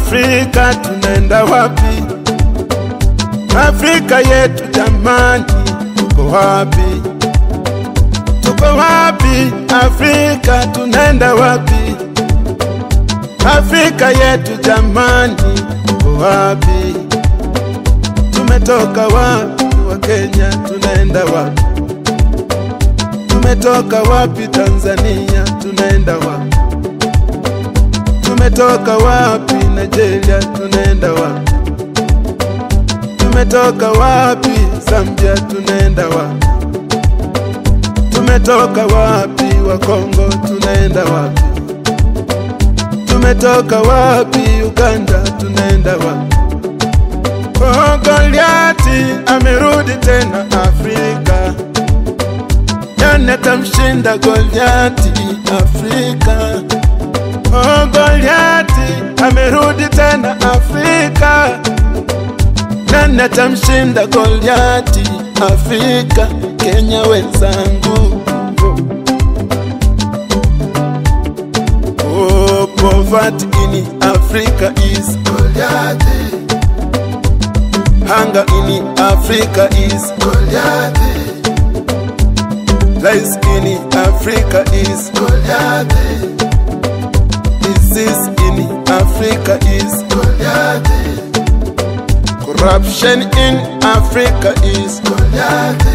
Afrika tunaenda wapi? Afrika yetu jamani, tuko wapi? Tuko wapi? Afrika tunaenda wapi? Afrika yetu jamani, tuko wapi? Tumetoka wapi? Wa Kenya tunaenda wapi? Tumetoka wapi? Tanzania tunaenda wapi? Tumetoka wapi? Nigeria tunaenda wapi? Tumetoka wapi? Zambia tunaenda wapi? Tumetoka wapi? Wa Kongo tunaenda wapi? Tumetoka wapi? Uganda tunaenda wapi? Oh, Goliati amerudi tena Afrika, nani atamshinda Goliati Afrika? Oh, Goliati amerudi tena Afrika, nani atamshinda Goliati Afrika? Kenya wenzangu, oh, poverty in Africa is Goliati. Hunger in Africa is Goliath. Lies in Africa is Goliath. Disease in Africa is Goliath. Corruption in Africa is Goliath.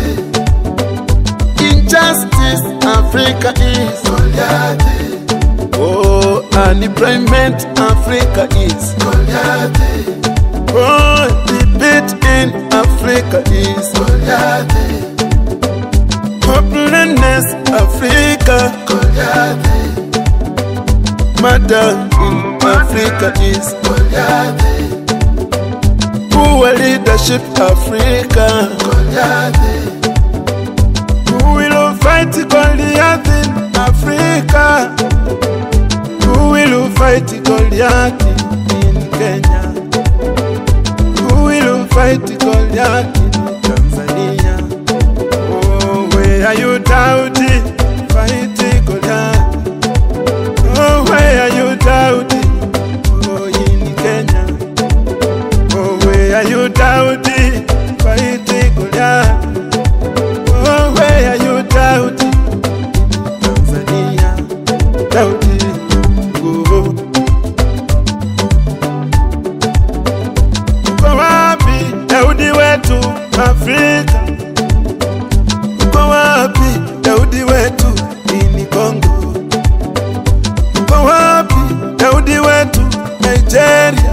Injustice Africa is Goliath. Oh, unemployment Africa is Goliath. Oh, defeat in Africa is Goliath. Hopelessness Africa Goliath. Murder in Africa is Goliath. Poor leadership Africa Goliath. Who will fight Goliath in Africa? Who will fight Goliath in Kenya? Who will fight Goliath in Tanzania? Oh, where are you doubting? Fight Goliath. Oh, where are you doubting? Oh, in Kenya. Oh, where are you doubting? Fight Goliath. Oh, where are you doubting? Tanzania. Doubting. Oh. Uko wapi Daudi wetu Afrika? Uko wapi Daudi wetu ini Kongo? Uko wapi Daudi wetu Nigeria?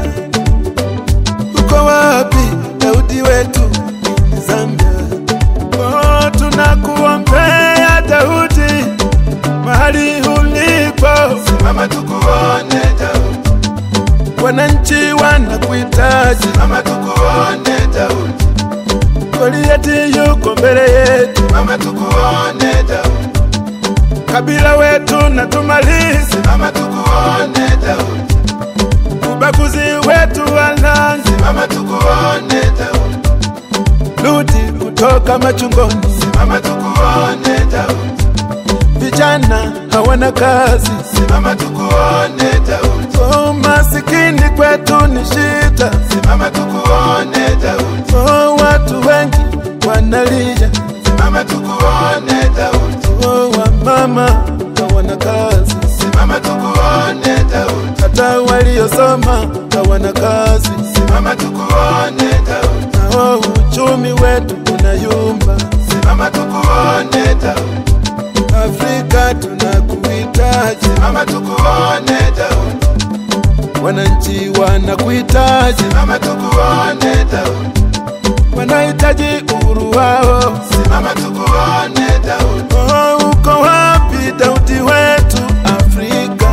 Uko wapi Daudi wetu ini Zambia? Oh, tunakuombea Daudi mahali ulipo, Simama tukuone Daudi, wananchi wanakuhitaji. simama tukuone Daudi, Goliati yuko mbele yetu, simama tukuone Daudi, kabila wetu na tumalize simama tukuone Daudi, ubaguzi wetu walanzi, simama tukuone Daudi, rudi kutoka machungoni. simama tukuone Daudi, Vijana hawana kazi, simama tukuone Daudi, oh, masikini kwetu ni shida, simama tukuone Daudi, oh, watu wengi wanalia, simama tukuone Daudi, oh, wamama hawana kazi, simama tukuone Daudi, hata waliosoma hawana kazi, simama tukuone Daudi, nao uchumi wetu unayumba. simama tukuone Daudi, Afrika tunakuhitaji, simama tukuone Daudi, wananchi wanakuhitaji, simama tukuone Daudi, wanahitaji uhuru wao. simama tukuone Daudi, Oh, uko wapi Daudi wetu Afrika?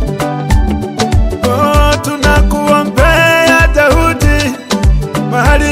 Oh, tunakuombea Daudi mahali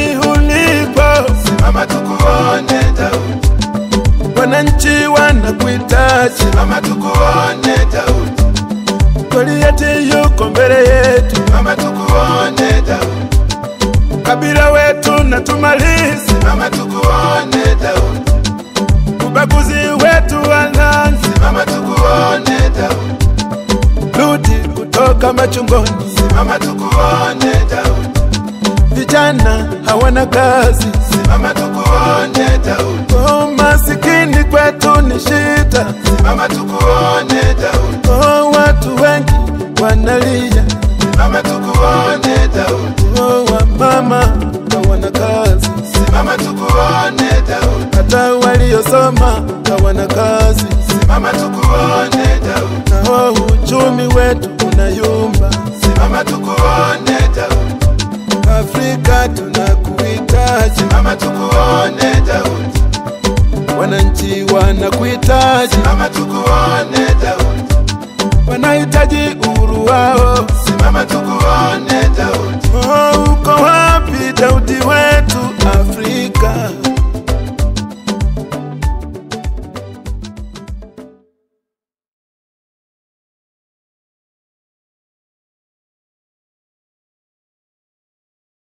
wananchi wanakuhitaji. Simama tukuone Daudi, Goliati yuko mbele yetu, simama tukuone Daudi, kabila wetu na tumalizi, simama tukuone Daudi, ubaguzi wetu wananzi, simama tukuone Daudi, rudi kutoka machungoni. simama tukuone Daudi, Vijana hawana kazi, simama tukuone Daudi, oh, masikini kwetu ni shida, simama tukuone Daudi, oh, watu wengi wanalia, simama tukuone Daudi, oh, wamama hawana kazi, simama tukuone Daudi, hata waliosoma hawana kazi, simama tukuone Daudi, na oh, uchumi wetu unayumba. simama tukuone Daudi, Afrika tunakuhitaji, simama tukuone Daudi, wananchi wanakuhitaji, simama tukuone Daudi, wanahitaji uhuru wao, simama tukuone Daudi, oh,